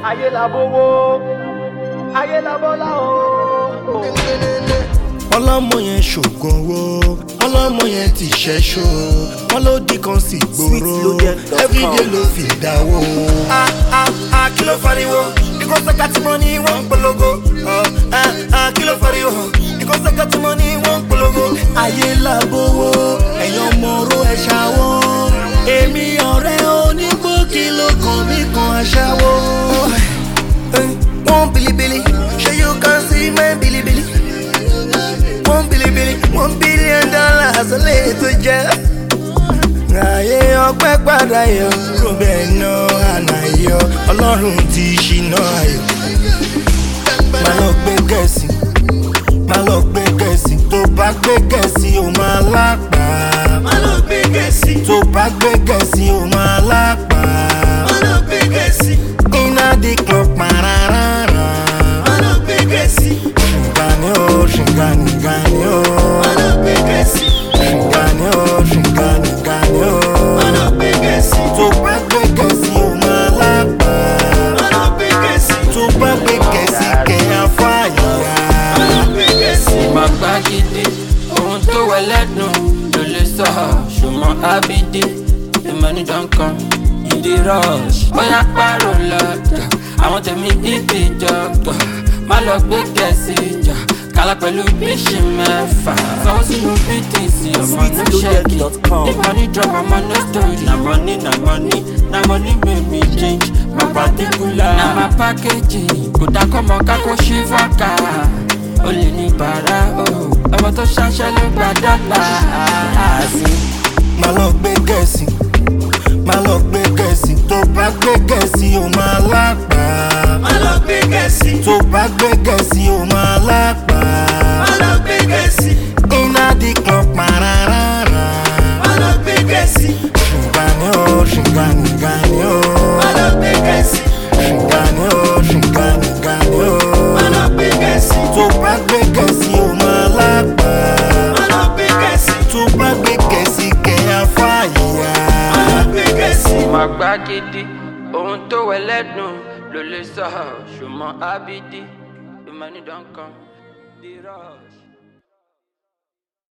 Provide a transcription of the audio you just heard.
ayé la bówó ayé la bọ́lá o. ọlọ́mọ yẹn ṣògùn owó ọlọ́mọ yẹn ti ṣẹ́ṣó wọn ló di kan sí gbòòrò Sweetloaded.com. everyday ló fi dáwó. a a a kí ló fariwo ikọ́ sẹ́ka tí mo ní wọ́n ń polongo. Ọ, a a kí ló fariwo ikọ́ sẹ́ka tí mo ní wọ́n ń polongo. ayé làbówó ẹ̀yàn mọ̀ọ́rọ̀ ẹ̀ ṣàwọ́ èmi ọ̀rẹ́ onígbòkì ló kàn mí kan aṣáwó. wọ́n bilibili ṣé you can see my bilibili one bilibili one billion dollars lè tó jẹ́. Ayé ọpẹ́ padà yọ, Rúbẹ̀ náà àná yọ, Ọlọ́run ti ṣìnà ayọ̀. Má lọ gbé gẹ̀ẹ́sì, má lọ gbé gẹ̀ẹ́sì, tó bá gbé gẹ̀ẹ́sì ó máa lápá. Má lọ gbé gẹ̀ẹ́sì, tó bá gbé gẹ̀ẹ́sì ó máa lápá. Má lọ gbé gẹ̀ẹ́sì, iná di club pararara. Má lọ gbé gẹ̀ẹ́sì, ṣìngàní o, ṣìngàní gàní o. Má lọ gbé gẹ̀ẹ́sì, ṣìngàní o, ṣìngàní gàní o. Má lọ gbé gẹ̀ẹ́sì, tó bá gbé gẹ̀ẹ́sì ó máa lápá. Má lọ gbé gẹ̀ẹ́sì, tó bá gbé gẹ̀ẹ́sì kẹ̀yà fàyà. Má lọ gbé gẹ̀ẹ́sì. Má gbá gidi, ohun tó wẹ lẹ́dùn ló lè sọ, ṣùgbọ́n ábídé, ìmọ̀ni dankan, ìdí rush. Bóyá pààrọ̀ lọ́jà, àwọn tèmi bíbí jọ̀gbọ̀, má lọ gbé gẹ̀ẹ́sì jà. Kálá pẹ̀lú bíṣì mẹ́fà, sanwó sínú BTC, ọmọ no ṣẹ́kì. Sweetloaded.com. If money drop, ọmọ no story. Na money, na money, na money make me change. My particular, na my packaging. Kò dákọ́ mọ kákó ṣí fọ́ọ̀kà ó lè ní bàrà o ọmọ tó ṣaṣẹ́ ló gba dọ́là àásì. má lọ gbé gẹ̀ẹ́sì má lọ gbé gẹ̀ẹ́sì tó bá gbé gẹ̀ẹ́sì ó máa lápá. má lọ gbé gẹ̀ẹ́sì tó bá gbé gẹ̀ẹ́sì ó máa lápá. má lọ gbé gẹ̀ẹ́sì iná di kan pararara. má lọ gbé gẹ̀ẹ́sì ṣìngàní o ṣìngàní gàní o. má lọ gbé gẹ̀ẹ́sì ṣìngàní o ṣìngàní gàní o. má lọ gbé gẹ̀ẹ́sì tó bá gbé gẹ̀ẹ́sì ó máa lápá. má lọ gbé gẹ̀ẹ́sì tó bá gbé gẹ̀ẹ́sì kẹ̀yà fàyà. má lọ gbé gẹ̀ẹ́sì. má gbá gidi ohun tó wẹ lẹ́dùn ló lè sọ ṣùgbọ́n ábídí ìmọ̀ ní dankan dírọ̀.